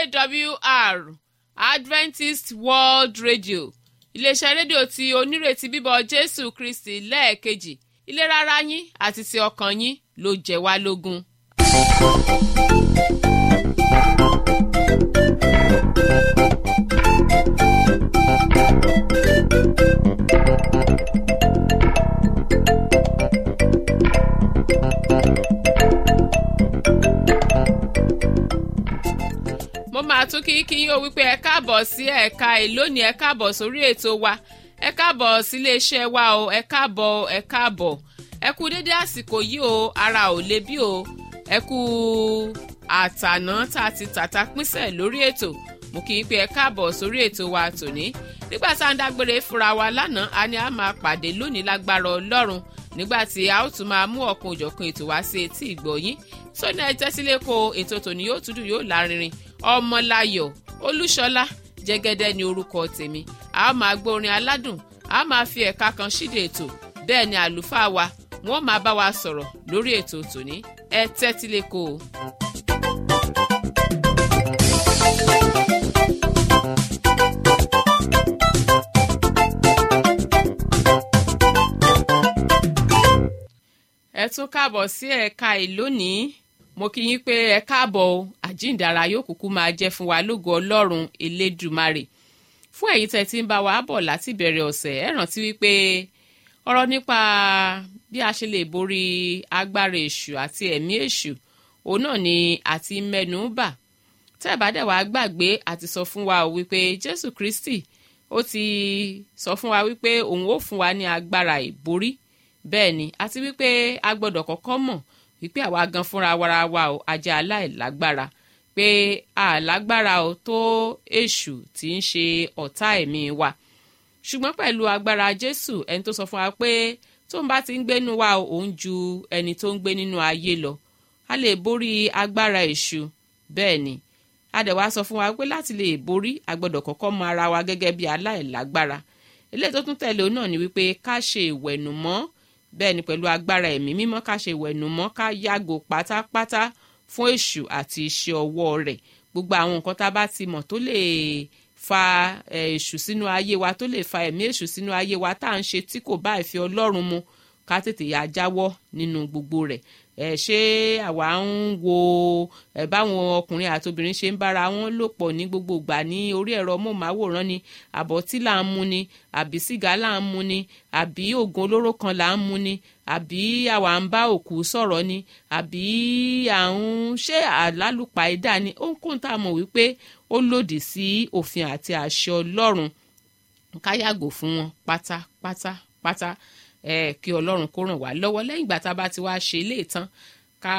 awr adventist world radio iléeṣẹ́ rédíò tí onírètí bíbọ̀ jésù kristi lẹ́ẹ̀kejì ìlera ara yín àti ti ọkàn yín ló jẹ́ wá lógún. mo máa tún kí kí yóò wípé ẹ káàbọ̀ sí ẹ̀ka ìlónìí ẹ káàbọ̀ sórí ètò wa ẹ káàbọ̀ sílé iṣẹ́ wa o ẹ káàbọ̀ ẹ káàbọ̀ ẹ kú dédé àsìkò yìí o ara ò le bí o ẹ kú àtàná tá a ti tàta pínṣẹ̀ lórí ètò mo kì í pé ẹ káàbọ̀ sórí ètò wa tòní nígbà tá à ń dágbére fúnra wa lánàá a ní a máa pàdé lónìí lágbára ọlọ́run nígbà tí a ó tún máa mú ọ̀kan òjọ̀kan ètò wá sí etí ìgbọ̀yín sóní ẹ tẹ́sílẹ̀ kó ètò tòní yóò tún dùn yóò lárinrin ọmọláyọ̀ olúṣọlá jẹ́gẹ́dẹ́ ni orúkọ tèmi a máa gbórin aládùn a máa fi ẹ̀ka kan ṣíde ètò bẹ́ẹ̀ ni àlùfáà wa wọ́n máa bá wa sọ̀rọ̀ lórí ètò tòní ẹ tẹ́tí lẹ́kọ̀ọ́. ẹ tún káàbọ̀ sí ẹ̀ka ìlónìí mo kí yín pé ẹ káàbọ̀ o àjíǹdàrà yóò kúkú máa jẹ́ fún wa lógo ọlọ́run elédùmarè fún ẹ̀yin tẹ́ ti ń bá wa bọ̀ láti bẹ̀rẹ̀ ọ̀sẹ̀ ẹ rántí wípé ọ̀rọ̀ nípa bí a ṣe lè borí agbára èṣù àti ẹ̀mí èṣù òun náà ni àti mẹ́nu bà tẹ́ ẹ̀ bá dẹ̀ wá gbàgbé àti sọ fún wa wípé jésù kristi ó ti sọ fún wa wípé òun ó fún wa ní agbára ìborí bẹ́ẹ̀ ni àti wípé a gbọ́dọ̀ kọ́kọ́ mọ̀ wípé àwa gan fúnra wara wa o ajẹ́ aláìlágbára pé àlágbára o tó èṣù tí ń ṣe ọ̀tá ẹ̀mí wa ṣùgbọ́n pẹ̀lú agbára jésù ẹni tó sọ fún wa pé tó ń bá ti ń gbénu wa òun ju ẹni tó ń gbé nínú ayé lọ a lè borí agbára èṣù bẹ́ẹ̀ ni a dẹ̀ wá sọ fún wa pé láti lè borí a gbọ́dọ̀ kọ́kọ́ mọ ara wa gẹ́gẹ́ bí aláìlágbára eléyìí tó tún tẹ̀lé òun náà ni wípé ká ṣe ìwẹ̀nùmọ́ bẹ́ẹ̀ ni pẹ̀lú agbára ẹ̀mí mímọ́ ká ṣe ìwẹ̀nùmọ́ ká yàgò pátápátá fún èṣù àti iṣẹ́ ọwọ́ rẹ̀ gbogbo àwọn nǹkan tá a bá ti mọ̀ tó lè fa èṣù sínú ayé wa tó lè fa ẹ̀mí èṣù sínú ayé wa tá à ń ṣe tí kò bá ìfẹ́ ọlọ́run mu ká tètè yà jáwọ́ nínú gbogbo rẹ̀ ẹ ṣé àwa ń wo ẹ báwọn ọkùnrin àti obìnrin ṣe ń bára wọn lò pọ̀ ní gbogbo ìgbà ní orí ẹ̀rọ móhùnmáwòrán ni àbọ̀tí là ń mu ni àbí sìgá là ń mu ni àbí oògùn olóró kan là ń mu ni àbí àwa ń bá òkú sọ̀rọ̀ ni àbí à ń ṣe àlálùpàídà ni ohunkóhun tá a mọ̀ wípé ó lòdì sí òfin àti àṣẹ ọlọ́run ká yàgò fún wọn pátápátá pátá ẹ kí ọlọ́run kó ràn wá lọ́wọ́ lẹ́yìn ìgbà tá a bá ti wá ṣe ilé ìtàn ká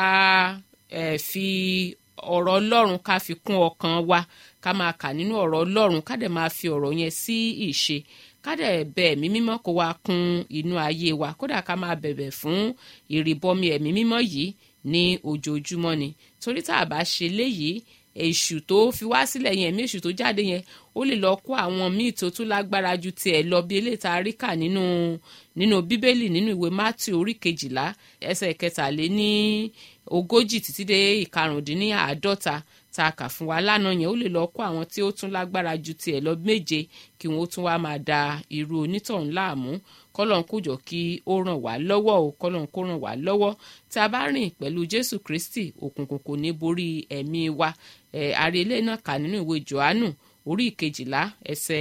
ẹ fi ọ̀rọ̀ ọlọ́run ká fi kún ọkàn wa ká máa kà nínú ọ̀rọ̀ ọlọ́run ká dẹ̀ máa fi ọ̀rọ̀ yẹn sí ìṣe ká dẹ̀ bẹ ẹ̀mí mímọ́ kó wá kún inú ayé wa kódà ká máa bẹ̀bẹ̀ fún ìrìbọmi ẹ̀mí mímọ́ yìí ní ojoojúmọ́ ni torí tá a bá ṣe léyìí èṣù tó fi wá sílẹ̀ yẹn ẹ̀mí èṣù tó jáde yẹn ó lè lọ kó àwọn míì tó tún lágbára ju tiẹ̀ lọ bí eléyìí tá a rí kà nínú nínú bíbélì nínú ìwé mátì orí kejìlá ẹsẹ̀ kẹtàléní ogójì títí dé ìkarùndínláàádọ́ta tá a kà fún wa lánàá yẹn ó lè lọ kó àwọn tí ó tún lágbára ju tiẹ̀ lọ méje kí wọ́n ó tún wá máa da irú onítọ̀hún láàmú kọ́lọ́n kó jọ kí ó ràn wá lọ́wọ́ o kọ́lọ́n kó ràn wá lọ́wọ́ tí a bá rìn pẹ̀lú jésù kristi òkùnkùn kò ní borí ẹ̀mí wa ẹ̀ àrílẹ̀ náà kà nínú ìwé johannu orí ìkejìlá ẹsẹ̀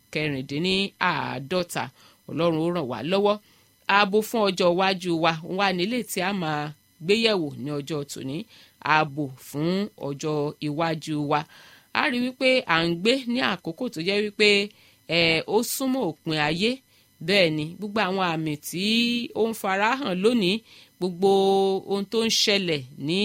ìkẹrìndínláàádọ́ta ọlọ́run ó ràn wá lọ́wọ́ ààbò fún ọjọ́ iwájú wa wà nílé tí a máa gbéyẹ̀wò ní ọjọ́ tòní ààbò fún ọjọ́ iwájú wa a rí wípé à ń gbé ní àkókò tó jẹ́ wípé ẹ̀ ó súnmọ́ òpin ayé bẹ́ẹ̀ ni gbogbo àwọn àmì tí ó ń farahàn lónìí gbogbo ohun tó ń ṣẹlẹ̀ ní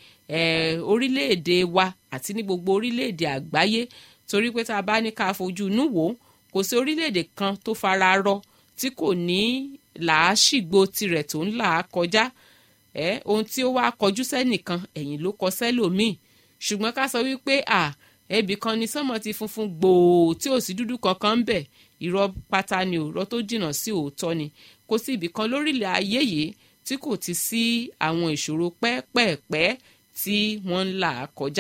orílẹ̀-èdè wa àti ní gbogbo orílẹ̀-èdè àgbáyé torí pé tá a bá ní ká fojú inú wò ó kò sí orílẹ̀-èdè kan tó fara rọ tí kò ní làásìgbò tirẹ̀ tó ń là á kọjá ẹ ohun tí ó wá kọjú sẹ́nìkan ẹ̀yìn ló kọ sẹ́lòmíì ṣùgbọ́n ká sọ wípé à ẹbì kan ni sánmọ̀ ti funfun gbòò tí ò sí dúdú kankan ń bẹ̀ irọ́ pátá ni òrọ́ tó jìnnà sí òótọ́ ni kò sí ibì kan lórílẹ̀ ayé yìí tí kò ti sí àwọn ìṣòro pẹ́ẹ́pẹ́ẹ́pẹ́ tí wọ́n ń là kọjá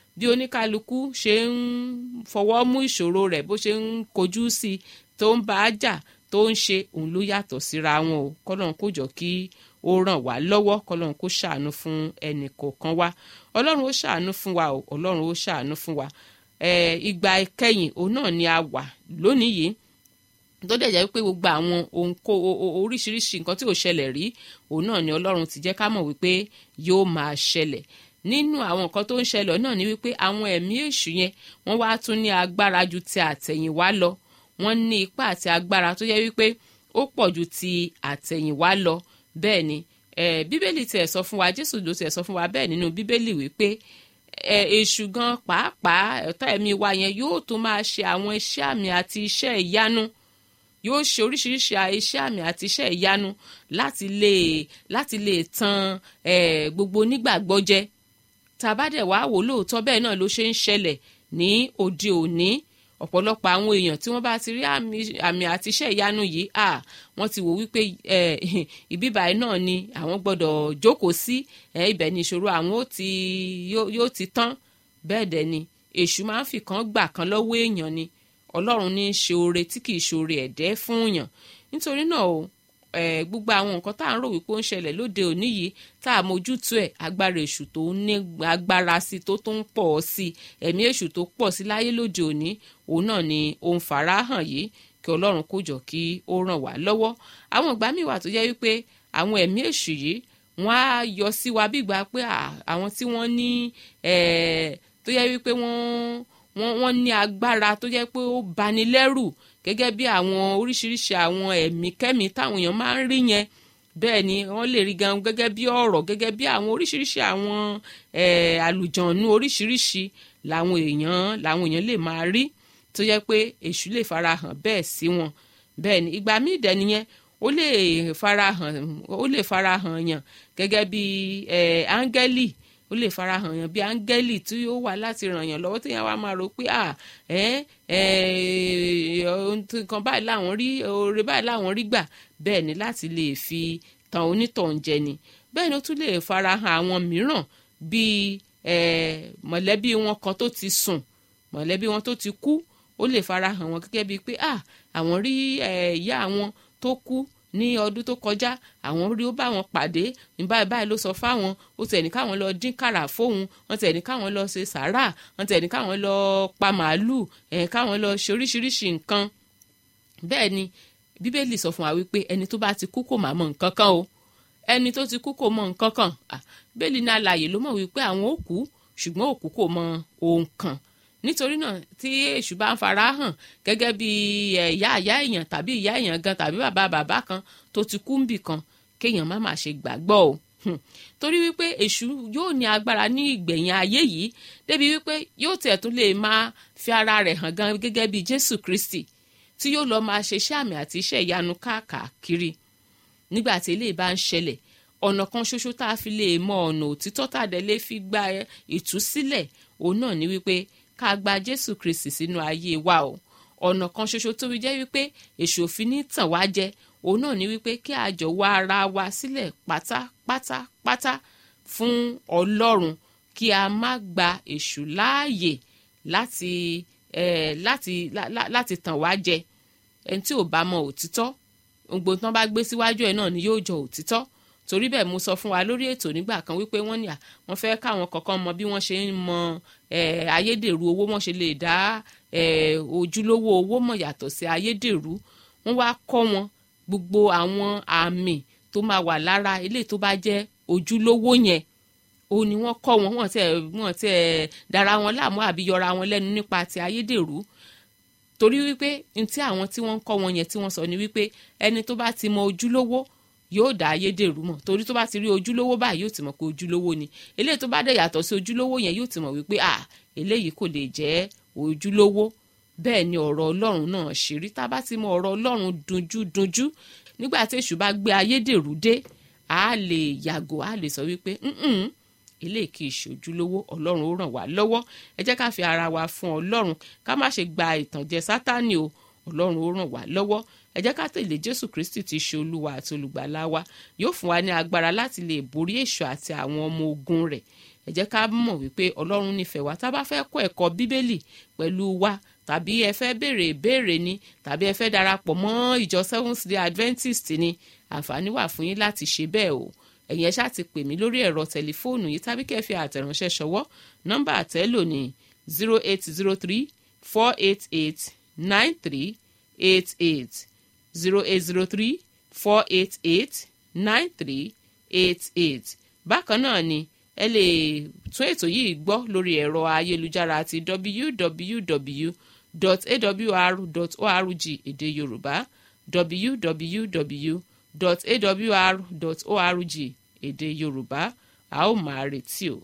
bí oníkálukú ṣe ń fọwọ́ mú ìṣòro rẹ̀ bó ṣe ń kojú sí i tó ń bá a jà tó ń ṣe òun ló yàtọ̀ síra wọn o kọ́lọ́n kó jọ kí ó ràn wá lọ́wọ́ kọ́lọ́n kó ṣàánú fún ẹnì kọ̀ọ̀kan wa ọlọ́run ó ṣàánú fún wa o ọlọ́run ó ṣàánú fún wa ìgbà ìkẹyìn òun náà ni a wà lónìí yìí tó dẹ̀ jẹ́ pé gbogbo àwọn ohun kó oríṣiríṣi nǹkan tí ò ṣẹlẹ̀ rí òun náà ni ọlọ́run ti jẹ́ ká mọ̀ wípé yóò máa ṣẹlẹ̀ nínú àwọn nǹkan tó ń ṣẹlẹ̀ náà ni wípé àwọn ẹ̀mí èṣù yẹn wọ́n wá tún ní agbára ju ti àtẹ̀yìnwá lọ wọ́n ní ipá àti agbára tó jẹ́ wípé ó pọ̀ ju ti àtẹ̀yìnwá lọ bẹ́ẹ̀ ni bíbélì tiẹ̀ sọ fún wa jésù ló tiẹ̀ sọ fún wa bẹ́ẹ̀ nínú bíbélì wípé èṣù gan pàápàá ọ̀tá ẹ̀mí wa yẹn yóò tún máa ṣe àwọn iṣẹ́ àmì àti iṣẹ́ ìyanu yóò ṣe oríṣiríṣi iṣẹ́ àmì àti iṣẹ́ ìyanu láti lè láti lè tan gbogbo onígbàgbọ́ jẹ tàbádẹ̀ wá wò lóòótọ́ bẹ́ẹ̀ náà ló ṣe ń ṣẹlẹ̀ ní òde òní ọ̀pọ̀lọpọ̀ àwọn èèyàn tí wọ́n bá ti rí àmì àti iṣẹ́ ìyanu yìí à wọ́n ti wò wípé ìbíbáyìí náà ni àwọn gbọ́dọ̀ jókòó sí ibẹ̀ ni ìṣòro àwọn yóò ti tán bẹ́ẹ̀ dẹ̀ ni èṣù máa ń fi kan gbà kan lọ́wọ́ èèyàn ni ọlọ́run ní í ṣe oore tí kì í ṣe oore ẹ̀dẹ́ fún yàn nítorí náà o gbogbo àwọn nǹkan tá à ń rò wípé ó ń ṣẹlẹ̀ lóde òní yìí tá a mójútó ẹ̀ agbára èṣù tó ní agbára sí tó tó ń pọ̀ sí ẹ̀mí èṣù tó pọ̀ sí láyé lóde òní òun náà ni ó ń fara hàn yìí kí ọlọ́run kó jọ kí ó ràn wá lọ́wọ́ àwọn ìgbà míì wà tó jẹ́ wípé àwọn ẹ̀mí èṣù yìí wọ́n á yọ sí wa bí ìgbà pé àwọn tí wọ́n ní tó yẹ wípé wọ́n wọ́n wọ́n ní agbára tó jẹ́ pé ó bani lẹ́rù gẹ́gẹ́ bí àwọn oríṣiríṣi àwọn ẹ̀mí kẹ́mí táwọn èèyàn máa ń rí yẹn bẹ́ẹ̀ ni wọ́n lè rí gan gẹ́gẹ́ bí ọ̀rọ̀ gẹ́gẹ́ bí àwọn oríṣiríṣi àwọn àlùjọ̀nù oríṣiríṣi làwọn èèyàn làwọn èèyàn lè máa rí tó jẹ́ pé èṣù lè farahàn bẹ́ẹ̀ sí wọn bẹ́ẹ̀ ni ìgbà míì dẹ̀ nìyẹn ó lè farahàn ó lè farahàn yàn gẹ́gẹ́ bí áńgẹ́lì ó lè farahàn yàn bí áńgẹ́lì tí ó wà láti ràn yàn lọ́wọ́ tí yẹn wá máa rò pé à ẹ́ nǹkan báyìí làwọn rí oore báyìí làwọn rí gbà bẹ́ẹ̀ ni láti lè fi tan onítọ̀hún jẹ ni bẹ́ẹ̀ ni ó tún lè farahàn àwọn mìíràn bíi mọ̀lẹ́bí wọn kan tó ti sùn mọ̀lẹ́bí wọn tó ti kú ó lè farahàn wọn gẹ́gẹ́ bíi pé à àwọn rí ìyá àwọn tó kú ní ọdún tó kọjá àwọn rí ó bá wọn pàdé báyìí báyìí ló sọ fáwọn ó tẹ̀ ní káwọn lọ dín kàrà fóun wọ́n tẹ̀ ní káwọn lọ ṣe sàárà wọ́n tẹ̀ ní káwọn lọ pa màálùú ẹ̀ káwọn lọ ṣe oríṣiríṣi nǹkan bẹ́ẹ̀ ni bíbélì sọ fún wa wípé ẹni tó bá ti kú kò má mọ nǹkan kan o ẹni tó ti kú kò mọ nǹkan kan bíbélì ní alààyè ló mọ̀ wípé àwọn ò kú ṣùgbọ́n òkú kò mọ ohun kan nítorí náà tí èṣù bá ń fara hàn gẹ́gẹ́ bí ìyá ìyá èèyàn tàbí ìyá èèyàn gan tàbí bàbá bàbá kan tó ti kú níbì kan kéèyàn má má ṣe gbàgbọ́ o torí wípé èṣù yóò ní agbára ní ìgbẹ̀yìn ayé yìí débi wípé yóò tẹ̀ tún lè máa fi ara rẹ̀ hàn gan gẹ́gẹ́ bí Jésù Kristi tí yóò lọ máa ṣe iṣẹ́ àmì àti iṣẹ́ ìyanu káàkiri nígbà tí eléyìí bá ń ṣẹlẹ̀ ọ̀nà kan ṣoṣo tá a fi lè mọ ọ̀nà òtítọ́ tàdé lè fi gba ìtúsílẹ̀ òun náà ni wípé ká gba Jésù Kristi sínú ayé wa o ọ̀nà kan ṣoṣo tó fi jẹ́ wípé èṣù òfin ní tàn wá jẹ òun náà ni wípé kí a jọ wá ara wa sílẹ̀ pátápátápátá fún Ọlọ́run kí a má gba èṣù láàyè láti eh, láti lá, lá, láti tàn wá jẹ ẹni tí ò bá mọ òtítọ́ gbogbo tán bá gbé síwájú ẹ̀ náà ni yóò jọ òtítọ́ torí bẹ́ẹ̀ mo sọ fún wa lórí ètò nígbà kan wípé wọ́n ní à wọ́n fẹ́ káwọn kọ̀ọ̀kan mọ bí wọ́n ṣe ń mọ ayédèrú owó wọ́n ṣe lè dá ojúlówó owó mọ̀ yàtọ̀ sí ayédèrú wọ́n wá kọ́ wọn gbogbo àwọn àmì tó máa wà lára eléyìí tó bá jẹ́ ojúlówó yẹn òun ni wọ́n kọ́ wọn wọ́n tẹ̀ wọ́n tẹ̀ dára wọn láàmú àbí yọra wọn lẹ́nu nípa ti ayédèrú torí wípé ntí àwọn tí wọ́n ń kọ́ wọn yẹn tí wọ́n sọ ni wípé ẹni tó bá ti mọ ojúlówó yóò dá ayédèrú mọ̀ torí tó bá ti rí ojúlówó báyìí yóò ti mọ̀ pé ojúlówó ni eléyìí tó bá dẹ̀ yàtọ̀ sí ojúlówó yẹn yóò ti mọ̀ wípé à eléyìí kò lè jẹ́ ojúlówó bẹ́ẹ̀ ni ọ̀rọ̀ ọlọ́run náà ṣe rí tá a bá ti mọ ọ̀rọ̀ ọlọ́run dunjú dunjú nígbà tí èṣù bá gbé ayédèrú dé a lè yàgò a lè sọ wípé eléyìí kì í ṣe ojúlówó ọlọ́run ó ràn wá lọ́wọ́ ẹ jẹ́ ká fi ara wa fún ọlọ́run ká má ṣe gba ìtànjẹ sátánì o ọlọ́run ó ràn wá lọ́wọ́ ẹ jẹ́ ká tẹ̀lé jésù kristi tí í ṣe olúwa àti olùgbàlà wa yóò fún wa ní agbára láti lè borí èṣù àti àwọn ọmọ ogun rẹ̀ ẹ jẹ́ ká mọ̀ wípé ọlọ́run nífẹ̀ẹ́ wa tá a bá fẹ́ kọ́ ẹ̀kọ́ bíbélì pẹ̀lú wa tàbí ẹ fẹ́ béèrè ìbéèrè ni tàbí ẹ fẹ́ darapọ̀ mọ́ ìjọ seventh day adventist ni àǹfààní wà fún yín láti ṣe bẹ́ẹ̀ o ẹ̀yin ẹ ṣáà ti pè mí lórí ẹ̀rọ tẹlifóònù yìí tàbí kẹ́ fi àtẹ̀ránṣẹ́ ṣọwọ́ nọ́mbà àtẹ́lò ní zero eight zero three four eight eight nine three eight eight zero eight zero three four eight eight nine three eight eight bákan náà ni ẹ lè tún ètò yìí gbọ́ lórí ẹ̀rọ ayélujára àti www.awr.org èdè yorùbá www.awr.org èdè yorùbá a ó máa retí o.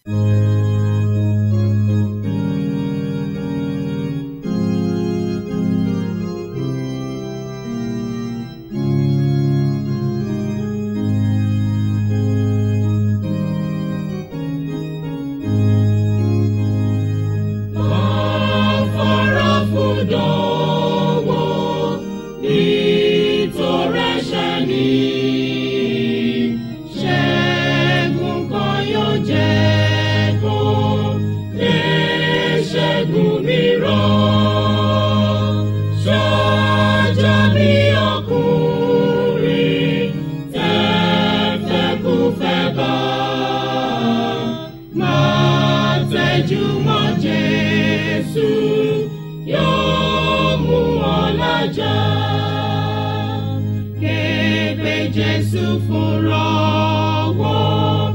Jésù fúnra wọn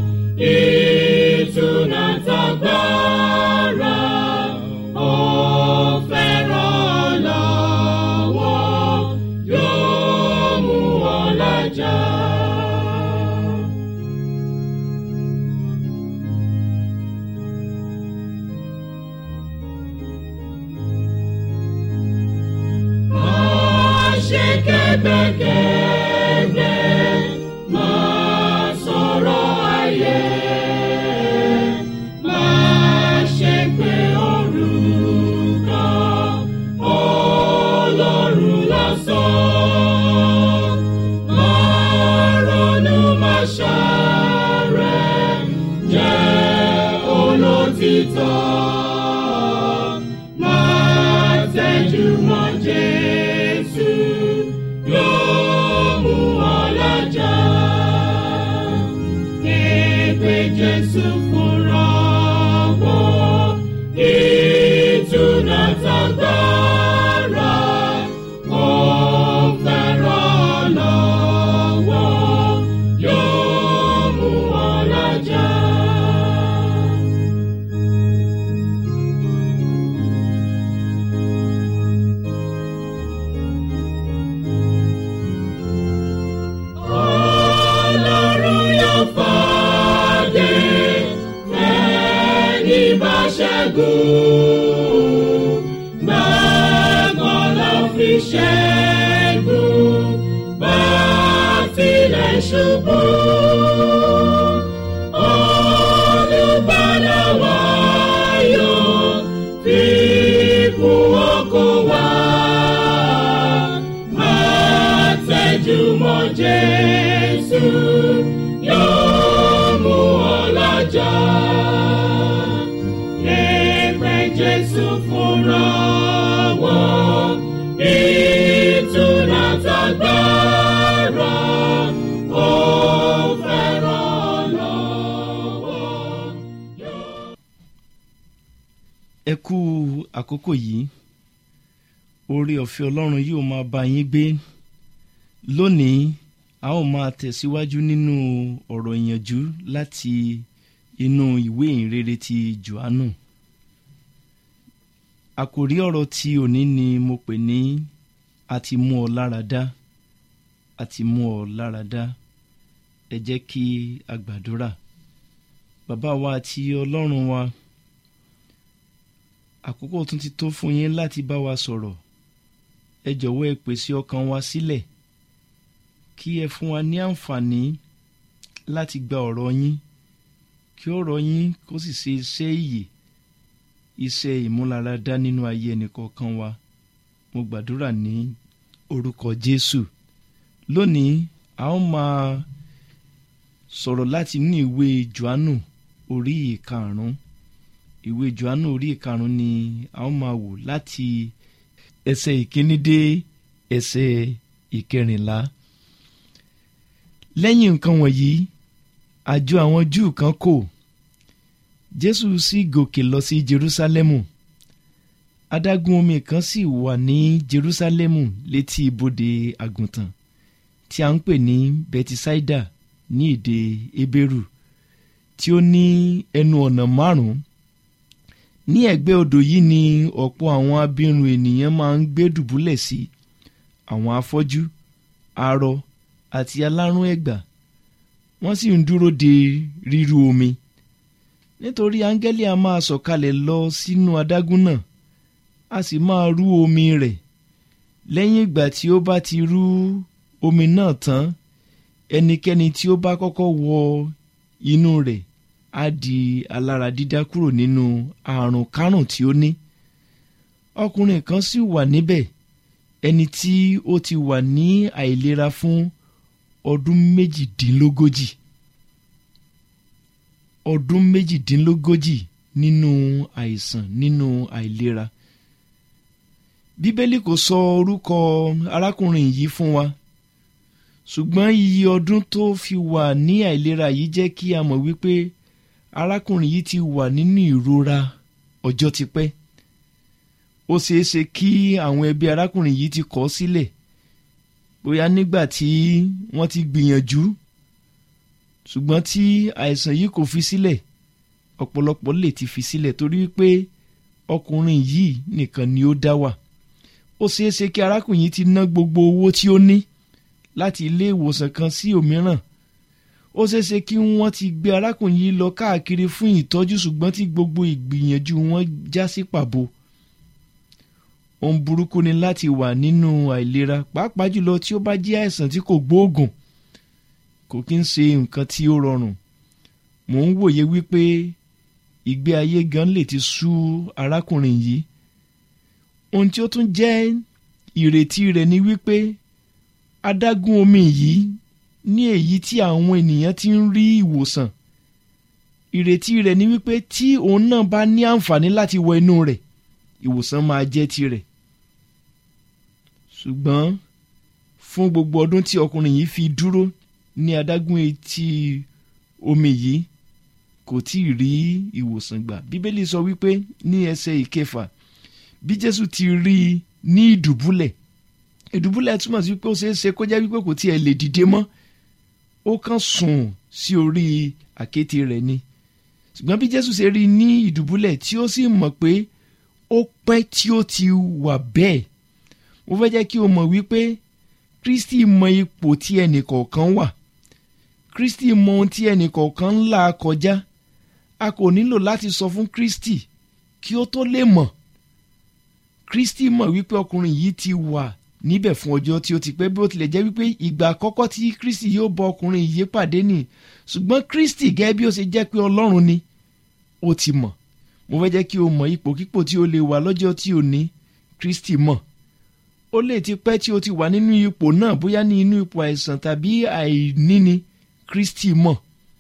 ìtúná tagbára ó fẹ́ràn lọ́wọ́ yóò mú wọn lájà. Má ṣe kẹ́gbẹ́kẹ́gbẹ́, má sọ̀rọ̀ ayé, má ṣe pé orúkọ Ọlọ́run lásán. Má ronú, má ṣàárẹ̀, jẹ́ olótìtọ́. Má tẹjú mọ́ Jésù, yóò mú ọ lájà. Képe Jésù fúnra wọn, ìtúná tagbára, ó fẹ́ràn lọ́wọ́, yóò mú ọ lájà. Ọlọ́run yóò fàdé ẹni bá ṣẹ́gun. Gbàgbọ́ ló fi ṣẹ́gun bá tilẹ̀ ṣubú. Olùgbàlà wa yóò fi kún okun wa. Máa tẹ́jú mọ́ Jésù, yóò mú ọ lájà. Ẹgbẹ́ Jésù fúnra wọn, ìtura tagbára, ó fẹ́ràn lọ́wọ́. ẹ kú àkókò yìí oore ọ̀fẹ́ ọlọ́run yóò máa bá yín gbé lónìí a ó máa tẹ̀síwájú nínú ọ̀rọ̀ ìyànjú láti inú ìwé ìhìnrere ti johannu àkòrí ọ̀rọ̀ tí òní ni mo pè ní a ti mú ọ lára dá a ti mú ọ lára dá ẹ jẹ́ kí a gbàdúrà bàbá wa àti ọlọ́run wa àkókò tún ti tó fún yín láti bá wa sọ̀rọ̀ ẹ jọ̀wọ́ ẹ pèsè ọkàn wa sílẹ̀ kí ẹ fún wa ní àǹfààní láti gba ọ̀rọ̀ yín kí ọ̀rọ̀ yín kó sì ṣe iṣẹ́ ìyè iṣẹ́ ìmúláradá nínú ayé ẹnìkọ̀ọ̀kan wa mo gbàdúrà ní orúkọ jésù lónìí a ó máa sọ̀rọ̀ láti ní ìwé johannu orí ìkarùn-ún ìwé johannu orí ìkarùn-ún ni a ó máa wò láti ẹsẹ̀ ìkíní dé ẹsẹ̀ ìkẹrìnlá lẹ́yìn nǹkan wọ̀nyí àjọ àwọn júù kan kò jésù sì gòkè lọ sí jerúsálẹ́mù adágún omi kan sì wà ní jerúsálẹ́mù létí ibodè àgùntàn tí a ń pè ní betisaida ní èdè ebéèrù tí ó ní ẹnu ọ̀nà márùn-ún ní ẹ̀gbẹ́ odò yìí ni ọ̀pọ̀ àwọn abirùn ènìyàn máa ń gbé dùbúlẹ̀ sí àwọn afọ́jú arọ àti alárùn ẹ̀gbà wọ́n sì ń dúró de ríru omi nítorí áńgẹ́lì a máa sọ̀kalẹ̀ lọ sínú adágún náà a sì máa rú omi rẹ̀ lẹ́yìn ìgbà tí ó bá ti rú omi náà tán ẹnikẹ́ni tí ó bá kọ́kọ́ wọ inú rẹ̀ á di alára dídá kúrò nínú àrùn kárùn tí ó ní ọkùnrin kan sì wà níbẹ̀ ẹni tí ó ti wà ní àìlera fún ọdún méjìdínlógójì ọdún méjìdínlógójì nínú àìsàn nínú àìlera bíbélì kò sọ orúkọ arákùnrin yìí fún wa ṣùgbọ́n iye ọdún tó fi wà ní àìlera yìí jẹ́ kí a mọ̀ wípé arákùnrin yìí ti wà nínú ìrora ọjọ́ ti pẹ́ ó ṣeéṣe kí àwọn ẹbí arákùnrin yìí ti kọ̀ ọ́ sílẹ̀ bóyá nígbà tí wọ́n ti gbìyànjú ṣùgbọ́n tí àìsàn yìí kò fi sílẹ̀ ọ̀pọ̀lọpọ̀ lè ti fi sílẹ̀ torí pé ọkùnrin yìí nìkan ni ó dá wà ó ṣeéṣe kí arákùnrin yìí ti ná gbogbo owó tí ó ní láti ilé ìwòsàn kan sí òmíràn ó ṣeéṣe kí wọ́n ti gbé arákùnrin yìí lọ káàkiri fún ìtọ́jú ṣùgbọ́n tí gbogbo ìgbìyànjú wọn já sí pàbó ohun burúkú ni láti wà nínú àìlera pàápàá jùlọ tí ó bá jẹ́ àìsàn tí kò gbóògùn kò kí ń ṣe nǹkan tí ó rọrùn mò ń wòye wípé ìgbé ayé gan lè ti sú arákùnrin yìí ohun tí ó tún jẹ́ ìrètí rẹ̀ ni wípé adágún omi yìí ní èyí tí àwọn ènìyàn ti ń rí ìwòsàn ìrètí rẹ̀ ni wípé tí òun náà bá ní àǹfààní láti wọ inú rẹ̀ ìwòsàn máa jẹ́ tirẹ̀ ṣùgbọ́n fún gbogbo ọdún tí ọkùnrin yìí fi dúró ní adágún etí omi yìí kò tí ì rí ìwòsàn gbà bíbélì sọ wípé ní ẹsẹ̀ ìkẹfà bí jésù ti rí i ní ìdùbúlẹ̀ ìdùbúlẹ̀ túmọ̀ sí pé ó ṣeé ṣe kó jẹ́ wípé kò tiẹ̀ lè dìde mọ́ ó kàn sùn sí orí àkéte rẹ̀ ni ṣùgbọ́n bí jésù ṣe rí i ní ìdùbúlẹ̀ tí ó sì mọ̀ pé ó pẹ́ tí ó ti wà bẹ́ẹ̀ mo fẹ́ jẹ́ kí o mọ̀ wípé kristi mọ ipò tí ẹnì kọ̀ọ̀kan wà kristi mọ ohun tí ẹnì kọ̀ọ̀kan ń là kọjá a kò nílò láti sọ fún kristi kí ó tó lè mọ̀ kristi mọ̀ wípé ọkùnrin yìí ti wà níbẹ̀ fún ọjọ́ tí ó ti pẹ́ bí ó tilẹ̀ jẹ́ wípé ìgbà àkọ́kọ́ tí kristi yóò bọ ọkùnrin yìí pàdé nì ṣùgbọ́n kristi gẹ́gẹ́ bí ó ṣe jẹ́ pé ọlọ́run ni ó ti mọ̀ mo fẹ́ jẹ́ kí o mọ̀ ipòkípò tí o lè wà lọ́jọ́ tí o ní kristi mọ̀ ó lè ti pẹ́ tí o ti wà nínú ipò náà bóyá ní inú ipò àìsàn tàbí àìníni kristi mọ̀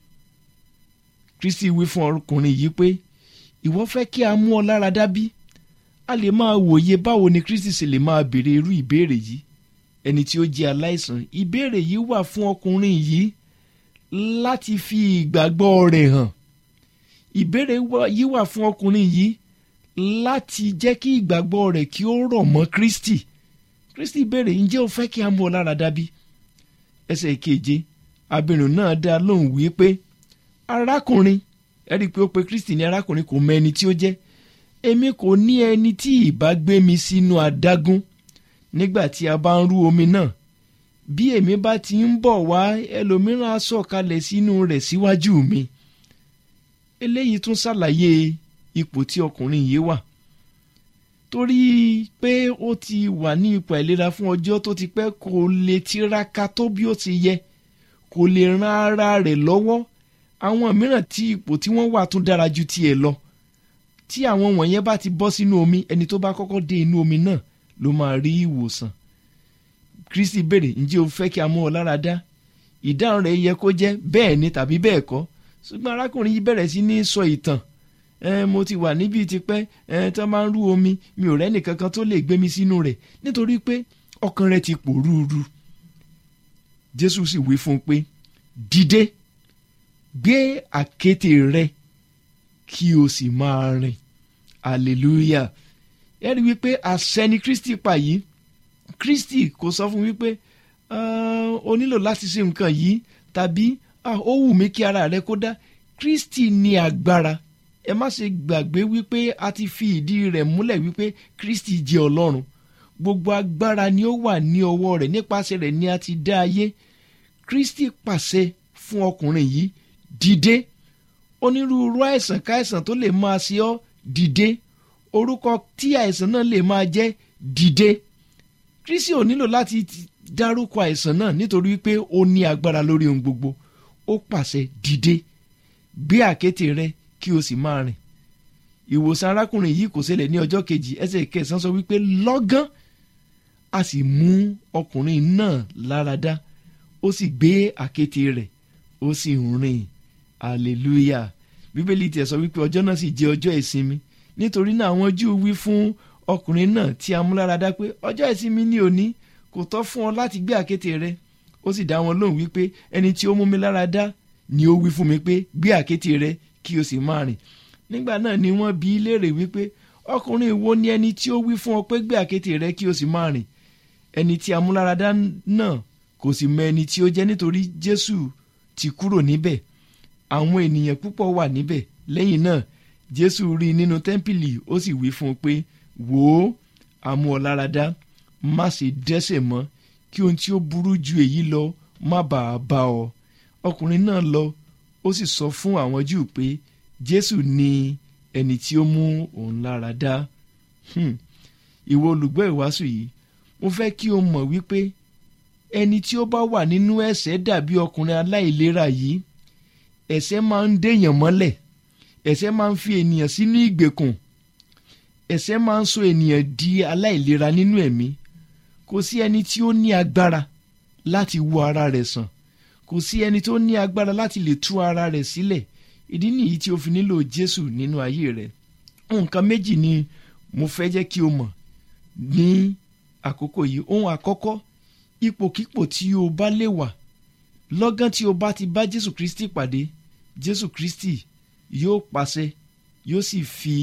kristi wí fún ọkùnrin yìí pé ìwọ fẹ́ kí a mú ọ lára dá bí a lè máa wòye báwo ni kristi sì lè máa béèrè irú ìbéèrè yìí ẹni tí ó jẹ́ aláìsàn ìbéèrè yìí wà fún ọkùnrin yìí láti fi ìgbàgbọ́ rẹ̀ hàn ìbéèrè yìí wà fún ọkùnrin yìí láti jẹ́ kí ìgbàgbọ́ rẹ̀ kí ó rọ̀ mọ́ kristi kristi béèrè ǹjẹ́ o fẹ́ kí a mú ọ lára dá bí ẹsẹ̀ keje abirùn náà dá lóhùn wí pé arákùnrin ẹ rí i pé ó pe kristi ní arákùnrin kò mọ ẹni tí ó jẹ́ èmi kò ní ẹni tí ìbá gbé mi sínú adágún nígbà tí a bá ń rú omi náà bí èmi bá ti ń bọ̀ wá ẹlòmíràn á sọ̀kalẹ̀ sínú rẹ̀ síwájú mi eléyìí tún ṣàlàyé ipò tí ọkùnrin yìí wà torí pé ó ti wà ní ipò àìlera fún ọjọ́ tó ti pẹ́ kò lè tiraka tó bí ó ti yẹ kò lè ran ara rẹ̀ lọ́wọ́ àwọn mìíràn tí ipò tí wọ́n wà tún dára ju tiẹ̀ lọ tí àwọn wọ̀nyẹn bá ti bọ́ sínú omi ẹni tó bá kọ́kọ́ dé inú omi náà ló máa rí ìwòsàn kristi béèrè ǹjẹ́ o fẹ́ kí a mú ọ lára dá ìdáhùn rẹ̀ yẹ kó jẹ́ bẹ́ẹ̀ ni tàbí bẹ́ẹ̀ kọ́ ṣùgbọ́n arákùnrin yìí bẹ̀rẹ̀ sí ní sọ ìtàn ẹ mo ti wà níbi tipẹ́ ẹ tí wọ́n máa ń rú omi mi ò rẹ́nì kankan tó lè gbé mi sínú rẹ̀ nítorí pé ọkàn rẹ̀ ti pòrúurú jésù sì wí fún un pé dìde gbé àkéte rẹ kí o sì máa rìn hallelujah ẹ rí wípé àṣẹ ni kristi pa yìí kristi kò sọ fún wípé o nílò láti ṣe nǹkan yìí tàbí ó wù mí kí ara rẹ kó dá kristi ní agbára ẹ má ṣe gbàgbé wípé a ti fi ìdí rẹ̀ múlẹ̀ wípé kristi jẹ́ ọlọ́run gbogbo agbára ni ó wà ní ọwọ́ rẹ̀ nípasẹ̀ rẹ̀ ni a ti dá ayé kristi pàṣẹ fún ọkùnrin yìí dìde onírúurú àìsàn káìsàn tó lè máa ṣe ọ́ dìde orúkọ tí àìsàn náà lè máa jẹ́ dìde kristi ò nílò láti dárúkọ àìsàn náà nítorí pé ó ní agbára lórí ohun gbogbo ó pàṣẹ dìde gbé àkéte rẹ kí o sì máa rìn ìwòsàn arákùnrin yìí kò ṣẹlẹ̀ ní ọjọ́ kejì ẹsẹ̀ kẹsàn-án sọ wípé lọ́gán a sì mú ọkùnrin náà lára dá ó sì gbé àkéte rẹ̀ ó sì ń rìn hallelujah bíbélì tiẹ̀ sọ wípé ọjọ́ náà sì jẹ́ ọjọ́ ìsinmi nítorí náà àwọn júù wí fún ọkùnrin náà tí a mú lára dá pé ọjọ́ ìsinmi ní òní kò tọ́ fún ọ láti gbé àkéte rẹ ó sì dá wọn lóhùn wípé ẹni tí ó mú mi lára dá ni ó wí fún mi pé gbé àkéte rẹ kí o sì máa rìn nígbà náà ni wọ́n bi í léèrè wípé ọkùnrin wo ni ẹni tí ó wí fún ọ pé gbé àkéte rẹ kí o sì máa rìn ẹni tí a mú lára dá náà kò sì mọ ẹni tí ó jẹ́ nítorí jésù ti kúrò níbẹ̀ àwọn ènìyàn púpọ̀ wà níbẹ̀ lẹ́yìn náà jésù rí i nínú tẹ́ḿpìlì ó sì wí fún un pé wò ó a mú ọ lára dá má ṣe dẹ́ṣẹ̀ mọ́ kí ohun tí ó burú ju èyí lọ má bàa bá ọ ọkùnrin náà lọ ó sì sọ fún àwọn júù pé jésù ni ẹni tí ó mú òun lára dá ìwọ olùgbọ́ ìwàásù yìí mo fẹ́ kí o mọ̀ wípé ẹni tí ó bá wà nínú ẹ̀ṣẹ̀ dàbí ọkùnrin aláìlera yìí ẹ̀ṣẹ̀ máa ń dèèyàn mọ́lẹ̀ ẹ̀ṣẹ̀ máa ń fi ènìyàn sínú ìgbèkùn ẹ̀ṣẹ̀ máa ń sọ ènìyàn di aláìlera nínú ẹ̀mí kò sí ẹni tí ó ní agbára láti wo ara rẹ̀ sàn kò sí ẹni tó ní agbára láti lè tú ara rẹ̀ sílẹ̀ ìdí nìyí tí o fi nílò Jésù nínú ayé rẹ̀ nǹkan méjì ni mo fẹ́ jẹ́ kí o mọ̀ ní àkókò yìí ohun àkọ́kọ́ ipòkípò tí o bá lè wà lọ́gán tí o bá ti bá Jésù Kristi pàdé Jésù Kristi yóò pàṣẹ yóò sì fi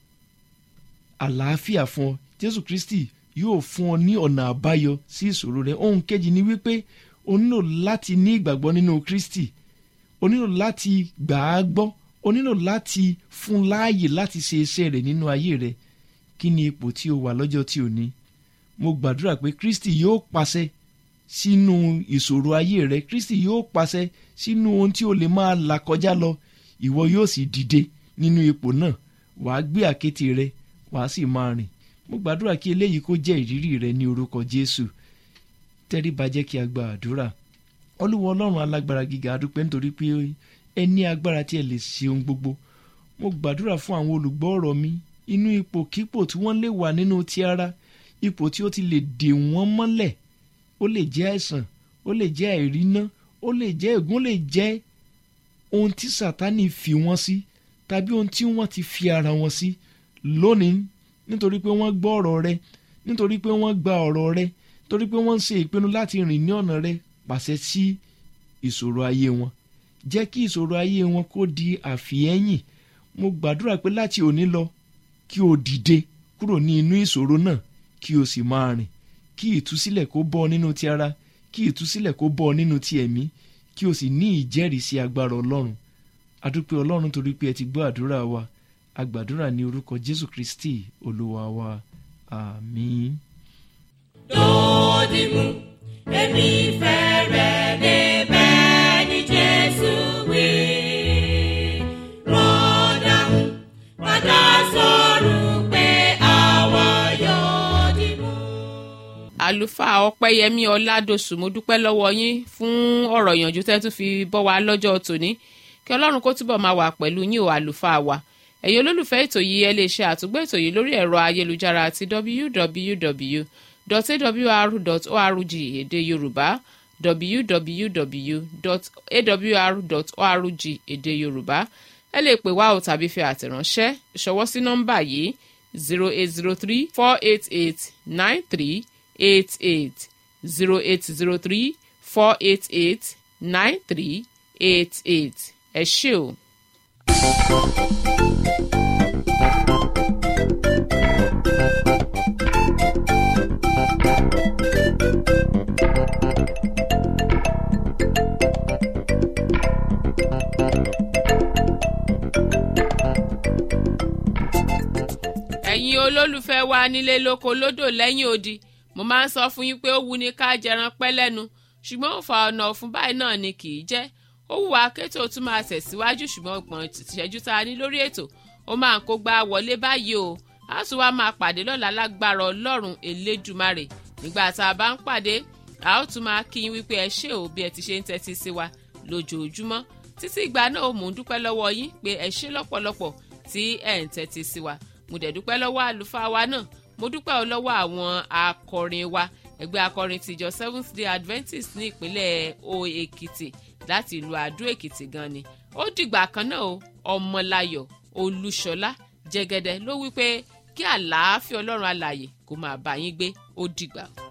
àlàáfíà fún ọ Jésù Kristi yóò fún ọ ní ọ̀nà àbáyọ sí ìṣòro rẹ ohun kejì ni wípé o nílò láti ní ìgbàgbọ́ nínú Kristi o nílò láti gbà á gbọ́ o nílò láti fún láàyè láti ṣe iṣẹ́ rẹ̀ nínú ayé rẹ kí ni ipò tí o wà lọ́jọ́ tí o ní mo gbàdúrà pé Kristi yóò pàṣẹ sínú ìṣòro ayé rẹ Kristi yóò pàṣẹ sínú ohun tí o lè máa là kọjá lọ ìwọ yóò sì dìde nínú ipò náà wàá gbé àkéte rẹ wàá sì máa rìn mo gbàdúrà kí eléyìí kó jẹ́ ìrírí rẹ ní orúkọ Jésù tẹríba jẹ́ kí a gba àdúrà olúwa ọlọ́run alágbára gíga adúpẹ́ nítorí pé ẹ ní agbára tí ẹ lè ṣe ohun gbogbo mo gbàdúrà fún àwọn olùgbọ́ ọ̀rọ̀ mi inú ipòkípò tí wọ́n lè wà nínú ti ara ipò tí ó ti lè dè wọ́n mọ́lẹ̀ ó lè jẹ́ àìsàn ó lè jẹ́ àìríná ó lè jẹ́ ègún ó lè jẹ́ ohun tí sátánì fi wọ́n sí tàbí ohun tí wọ́n ti fi ara wọn sí lónìí nítorí pé wọ́n gbọ́ ọ̀rọ̀ rẹ nítorí pé wọ́n gba ọ̀rọ̀ rẹ torí pé wọ́n ń ṣe ìpinnu láti rìn ní ọ̀nà rẹ pàṣẹ sí ìṣòro ayé wọn jẹ́ kí ìṣòro ayé wọn kó di àfihẹ́yìn mo gbàdúrà pé láti òní lọ kí o dìde kúrò ní inú ìṣòro náà kí o sì máa rìn kí ìtúsílẹ̀ kó bọ́ nínú ti ara kí ìtúsílẹ̀ kó bọ́ nínú ti ẹ̀mí kí o sì ní ìjẹ́rìísí agbára ọlọ́run adúpẹ́ ọlọ́run torí pé ẹ ti gbọ́ àdúrà wa agbàdúrà ní orúkọ jésù kristi olúwa wa àmín. Dòdìmú, èmi fẹ́ rẹ̀ débẹ̀ ní Jésù wí. Rọ́dàmú, padà sọ̀rọ̀ pé àwa yóò dìmú. àlùfáà ọpẹ́yẹmí ọládọ̀sù mo dúpẹ́ lọ́wọ́ yín fún ọ̀rọ̀ ìyànjú tẹ́ tún fi bọ́ wa lọ́jọ́ tòní kí ọlọ́run kó túbọ̀ máa wà pẹ̀lú yín o àlùfáà wa ẹ̀yin olólùfẹ́ ètò yìí ẹ lè ṣe àtúgbò ètò yìí lórí ẹ̀rọ ayélujára àti www.awr.org èdè yorùbá www.awr.org èdè yorùbá ẹ lè pè wá o tàbí fi àtẹ̀ránṣẹ́ ṣọwọ́ sí nọ́mbà yìí zero eight zero three four eight eight nine three eight eight zero eight zero three four eight eight nine three eight eight ẹ ṣé o. ẹ̀yin olólùfẹ́ wa nílé lóko lódò lẹ́yìn odi mo máa ń sọ fún yín pé ó wu ni ká jẹran pẹ́ lẹ́nu ṣùgbọ́n òfà ọ̀nà ọ̀fun báyìí náà ni kì í jẹ́ ó wù wá kétò tún máa tẹ̀síwájú ṣùgbọ́n ọgbọ̀n ìṣẹ́jú tá a ní lórí ètò ó máa ń kó gbá wọlé báyìí o a tún wá máa pàdé lọ́la lágbára ọlọ́run elédùmarè nígbà tá a bá ń pàdé a ó tún máa kí yín wípé ẹ ṣé o bí ẹ ti ṣe ń tẹ́tí sí wa lójoojúmọ́ títí ìgbà náà ó mò ń dúpẹ́ lọ́wọ́ yín pé ẹ ṣé lọ́pọ̀lọpọ̀ tí ẹ̀ ń tẹ́tí sí wa mo dẹ̀ dúpẹ́ lọ́wọ́ àlùfáà wa náà mo dúpẹ́ ọ lọ́wọ́ àwọn akọrin wa ẹgbẹ́ akọrin tìjọ seventh day adventist ní ìpínlẹ̀ o èkìtì láti ìlú àdó èkìtì gan ni ó dìgbà kan náà o ọmọláyọ̀ olúṣọlá jẹgẹdẹ ló wí pé kí àlàáfíà ọlọ́run alààyè kó máa bá yín gbé ó dìgbà.